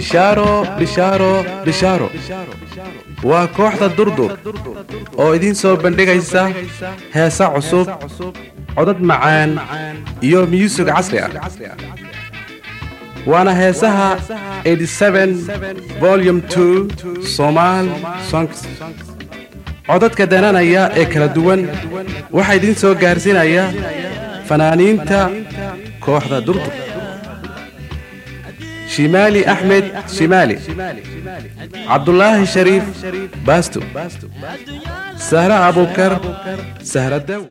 bishaaro bishaaro bishaaro waa kooxda durdur oo idiin soo bandhigaysa heesa cusub codad macaan iyo myusig casri ah waana heesaha volum somaal songs codadka dananaya ee kala duwan waxaa idiin soo gaarsiinaya fanaaniinta kooxda durdur shimaali axmed shimaali cabdulaahi shariif baasto sahre abukar sahradow